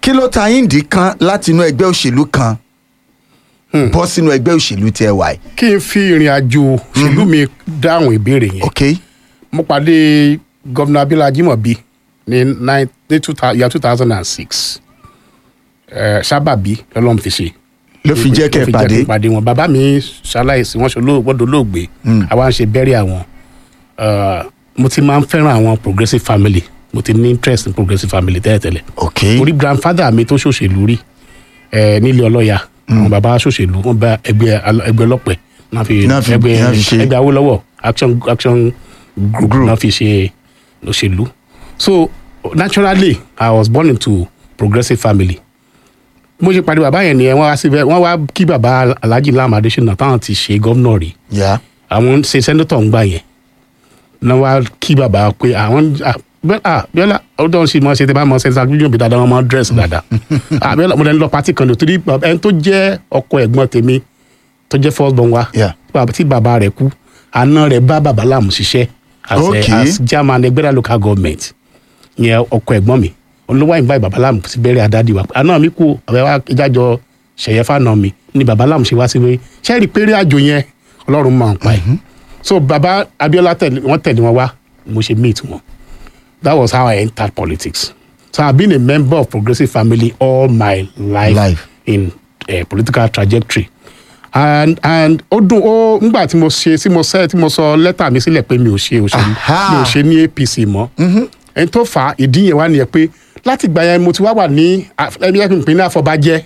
kí ló ta yín dì kan láti inú ẹgbẹ́ òṣèlú kan bọ́ sínú ẹgbẹ́ òṣèlú tí ẹ wà yìí. kí n fi ìrìn àjò ìlú mi dáhùn ìbéèrè yẹn ok mo pàdé gómìnà abiola ajimobi ní nine ní two thou- year two thousand and six sábàbí lọ́lọ́run fi ṣe ló fi jẹ́ kẹ́ ẹ ló fi pàdé kí n pàdé wọn bàbá mi ṣaláìsí wọn ṣe gbọ́dọ̀ olóògbé àwa ń ṣe bẹ́rẹ̀ àwọn Eh, mo ti máa ń fẹ́ràn àwọn progressive family mo ti ní interest in progressive family tẹ́lẹ̀tẹ́lẹ̀ ok orí grandfather mi tó ṣòṣèlú rí ẹ nílé ọlọ́ya àwọn bàbá ṣòṣèlú wọn bá ẹgbẹ́ al- ẹgbẹ́ ọlọ́pẹ náà fi Náà fi- ẹgbẹ́ náà fi ṣe. ẹgbẹ́ awólọ́wọ̀ action action group Group. náà fi ṣe òṣèlú so naturally i was born into progressive family mo ṣe pàdé bàbá yẹn ni wọ́n wá síbẹ̀ wọ́n wá kí bàbá alhaji lam adesina táwọn ti ṣe gómìnà rí yá àwọn ṣe sẹ́ńdọ̀tọ̀ ń gbà yẹn náà wá kí bàbá pé àwọn ah, bẹ́ẹ̀ ah bíọ́lá ọdún sì mọ̀ ṣe tẹ́ bá mọ̀ ṣe ṣàgbéjọ́ bí dáadáa wọn máa dírẹ́sì dáadáa ah bíọ́lá mo lẹ́nu lọ pátì kan lò torí bàbá- ẹni tó jẹ́ ọkọ ẹ̀gbọ́n tèmi tó jẹ́ first born wa Yeah. bàbá- tí bàbá rẹ̀ kú àná rẹ̀ bá bàbá láàmú ṣiṣẹ́ as, Okay. a, as chairman ẹgbẹ́ra local government yẹn ọkọ ẹ̀gbọ́n mi olówó àyìnbá bàbá láàmú sí bẹ́rẹ̀ àdádì wa àná mi kú àbẹ̀ wa ìjájọ ṣẹ̀yẹ fáànà mi ni bàbá láàmú ṣe wá sí wé ṣẹ́ẹ̀rì péré àjò yẹn ọlọ́run máa ń pa ẹ̀ so bàbá abiola tẹ̀lé wọ́n tẹ̀lé wọn wá mo ṣe meet wọn that was how i entered politics so i been a member of progressive family all my life, Life. in uh, political trajectory and and ó dùn ó ngbà tí mo ṣe tí mo sẹ tí mo sọ lẹ́tà mi sílẹ̀ pé mi ò ṣe òṣèlú Aha. mi ò ṣe ní apc mọ́ ẹni tó fà á ìdí yẹn wá nìyẹn pé láti gbà yẹn mo ti wá wà ní ẹbí ẹbí ìpínlẹ̀ àfọbàjẹ́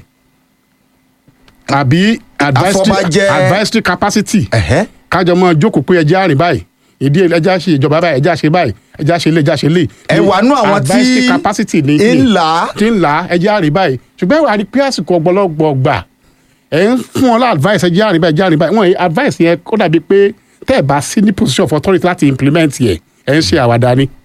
àbí advisory Àfọ̀bàjẹ́. advisory capacity ẹ̀hẹ́ kájọ mọ jókòó pé ẹjẹ àrìn báyìí ìdí ẹjẹ ṣe ìjọba báyìí ẹjẹ ṣe báyìí ẹjẹ ṣe lé ẹjẹ ṣe lé. Ẹ wà nú àwọn tí advisory capacity ní ń là á. tí ń là á ẹjẹ àrìn báyìí ṣùgbọ́n ìwà rí pé àsìkò ọgbọ́lọ́gbọ̀ gbà ẹ̀ ń fún wọn lá advice ẹjẹ àrìn báyìí ẹjẹ àrìn báyìí wọ́n yìí advice yẹn kó dàbí pé tẹ́ ẹ̀ bá sí ní position of authority láti implement yẹ ẹ̀ ń ṣe àwàdà ni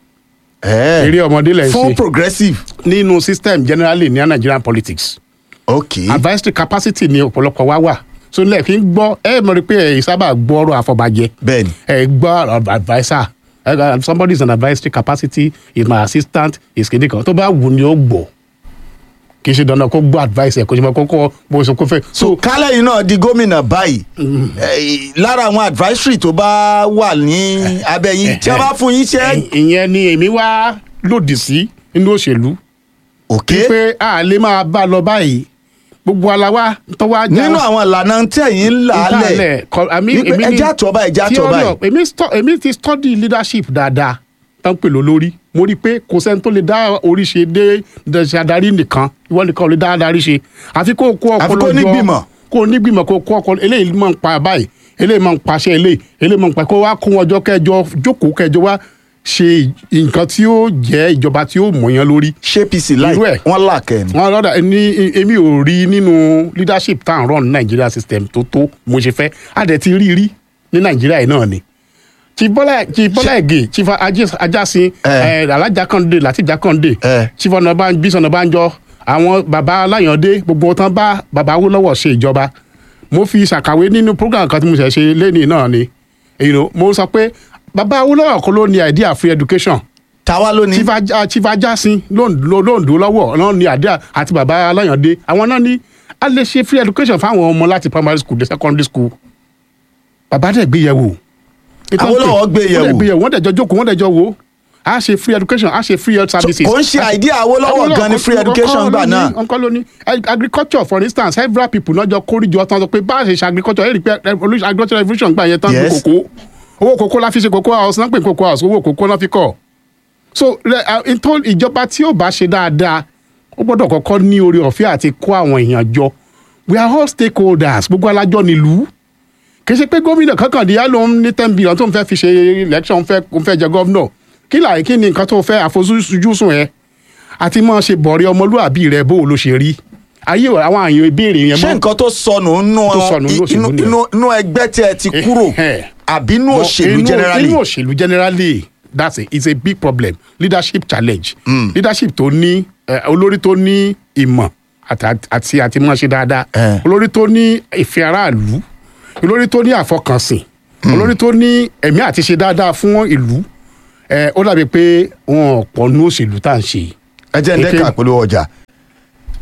ẹ̀ eré ọmọdé lẹ̀ ń fún ṣe progressive nínú system generally ní Nigerian politics ok advisory capacity ni ọ̀pọ̀lọpọ̀ wá wà so lẹ́ẹ̀kí ń gbọ́ ẹ mọ̀ rí pé ẹ̀ sábà gbọ́ ọ̀rọ̀ àfọ̀bàjẹ́ bẹ́ẹ̀ni ẹ gbọ́ adviser ẹ somebody is an advisory capacity is my assistant is kìnìún kan tó bá wù ni ó gbọ́ kì í ṣe dandan kó gbọ́ advice ẹ kó ṣe mọ kókó bó ṣe kó fẹ́ so so kálẹ̀ yìí náà di gómìnà báyìí eh, lára àwọn advisory tó bá wà ní abẹ́ yín tí a bá fún yín ṣe ẹ- ìyẹn ni èmi wá lòdì sí nínú òṣèlú ok pé a lè máa bá a lọ báyìí gbogbo aláwa tó wá já nínú àwọn ìlànà tẹ̀yìn ń là á lẹ̀ ìdálẹ̀ kọ- àmì- wípé èmi ní- ẹjẹ́ àtọ̀ báyìí ẹjẹ́ àtọ̀ theory báyìí of- èmi sto- èmi ti study leadership dáadáa tán pè ló lórí mo rí i pé kò sẹ́ni tó lè dá orí ṣe dé ṣe adarí nìkan ìwọ nìkan ò lè dá adarí ṣe àfi kó o kó Àfi ọpọlọ kó jọ nígbìmọ̀. kó o nígbìmọ̀ kó o kó ọpọlọ eléyìí máa ń pa báyìí eléyìí máa ń paṣẹ eléyìí eléyìí máa ń pa kó wá kó wọn jọ kẹjọ jókòó kẹjọ wá ṣe nǹkan tí ó jẹ́ ìjọba tí ó mọ̀yán lórí ṣé pc láì Irú ẹ̀. wọ́n là kẹ́ ni wọn lọ́dà ní èmi ò rí nínú leadership tá à ń run ní Nigeria system tó tó mo ṣe fẹ́ a dẹ̀ ti rí rí ní Nigeria yìí náà ni chief bọ́lá chief bọ́lá ẹ̀gẹ́ chief Ajé- ajásin Eh. ẹ̀ alájà kànde láti jà kànde Eh. chief ọ̀nàbá bísí ọ̀nàbánjọ àwọn baba aláyàndé gbogbo tán bá baba Awólọ́wọ̀ ṣe ìjọba mo fi ṣàkàwé nínú program kan tí mo ṣẹ̀ ṣe lẹ́nìí náà ni you know, mo sọ pé baba Awólọ́wọ̀ kọ́ ló ní idea free education tàwa ló ní chief Aj- chief ajásin lóńdó lọ́wọ́ náà ní àdá àti bàbá aláyàndé àwọn náà ní a lè ṣe free education fáwọn ọmọ láti primary school dé secondary school bàbá dẹ̀ gbé yẹ̀wò. Awólọ́wọ́ gbé yẹ̀wò. wọ́n dẹ̀ gbé yẹ̀wò wọ́n dẹ̀ jọ jókòó wọ́n dẹ̀ jọ wò ó a ṣe free education a ṣe free health services. kò ń ṣe idea Awólọ́wọ̀ gan ni free education gbà náà nǹkan ló ní agriculture for instance several people náà jọ kórìjọ tán sọ pé bá a ṣe ṣe agriculture ẹ̀rí pé agriculture revolution gbà yẹn tán ní Yes. kòkó owó kòkó la fi ṣe kòkó house náà pè ní kòkó house owó kòkó náà fi kọ́ so rẹ- ah, ntọ́ ìjọba tí ó bá ṣe dáadáa ó gbọ́dọ̀ kọ́kọ́ ní orí ọ̀fẹ́ àti kó àwọn èèyàn jọ we are all stakeholders gbogbo alájọ nílùú kì í ṣe pé gómìnà kankan di yálò ń ní ten billion tó ń fẹ́ fi ṣe election ń fẹ́ ń fẹ́ jẹ gómìnà kí láì kí ni nǹkan tó fẹ́ àfojúsùn yẹn àti máa ṣe bọ̀rẹ̀ ọmọlúwàbí rẹ bó o ló ṣe rí ayé àwọn àyàn ìbéèrè yẹn ṣé nǹkan tó sọnù nínú Tó sọnù nínú òṣèlú inú- nìyẹn. inú- inú ẹgbẹ́ tí ẹ ti kúrò Eh, àbí inú But òṣèlú inú- generally inú òṣèlú generally that's a it's a big problem leadership challenge leadership tó ní eh, olórí tó ní ìmọ̀ àti àti àti máa ṣe dáadáa Eh. olórí tó ní ìfẹ́ aráàlú olórí tó ní àfọkànsìn olórí tó ní ẹ̀mí àti ṣe dáadáa fún ìlú eh, ó dàbí pé wọn ò pọ̀ ní òṣèlú tá à ń ṣe yìí. ẹ jẹ́ ń dẹ́ka Èké- polówó ọjà